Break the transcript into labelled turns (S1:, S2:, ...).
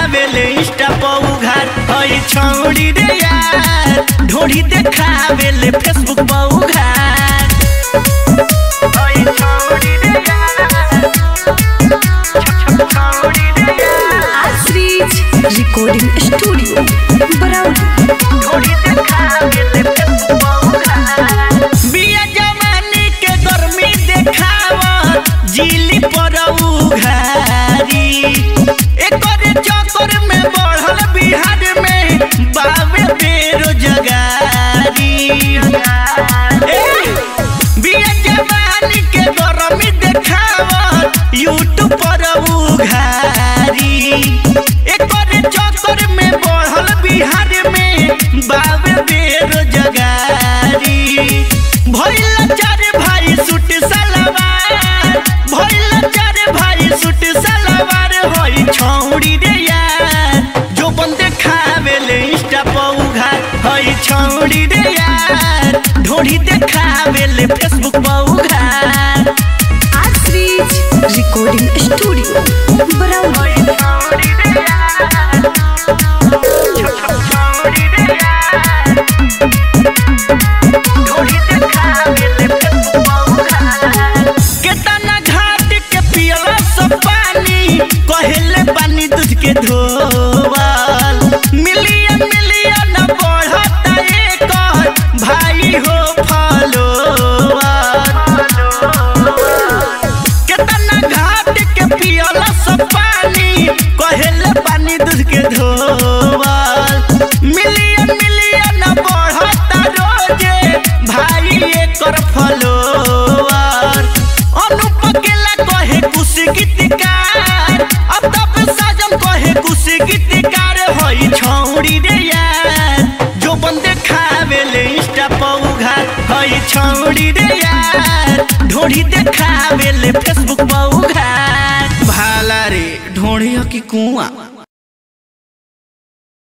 S1: देखावेले Insta पर उघार हई छौड़ी रे यार ढोड़ी देखावेले फेसबुक पर उघार हई छौड़ी रे यार छौड़ी रे यार
S2: Asri's Recording Studio, Baraudi.
S1: ढोड़ी देखावेले फेसबुक पर उघार बिया जवानी के गर्मी देखावत जिली पर उघारी एकर चक्कर में बढ़ल बिहार में बावे बेरोजगारी ए, बिया जवानी के गर्मी देखावत यूट्यूब पर उघारी एकर चक्कर में बढ़ल बिहार में बावे बेरोजगारी भइल चार भाई सूट सलवार भइल चार भाई सूट सलवार होई छौड़ी रे यार जो बंदे खावेले इंस्टा पर उघार होई छौड़ी रे यार ढोड़ी देखावेले फेसबुक पर उघार
S2: Asri's Recording Studio, Baraudi.
S1: होई छौड़ी रे यार छौड़ी रे यार ढोड़ी देखावेले फेसबुक पर उघार केतना घाट के पियला सब पानी कहेले पानी दूध के धोवल मिलियन मिलियन बढ़ता एकर भाई हो फॉलोवर केतना घाट के पियला सब पानी कहेले पानी दूध के धोवल मिलियन मिलियन बढ़ता रोजे भाई एकर फॉलोवर अनुप केला कहे कुछ गीतकार अब तब साजन कहे कुछ गीतकार होई छौड़ी रे यार जो बंदे खावेले इंस्टा पर उघार होई छौड़ी रे यार ढोड़ी देखावेले फेसबुक पर उघार भाला रे ढोड़ी की कुआं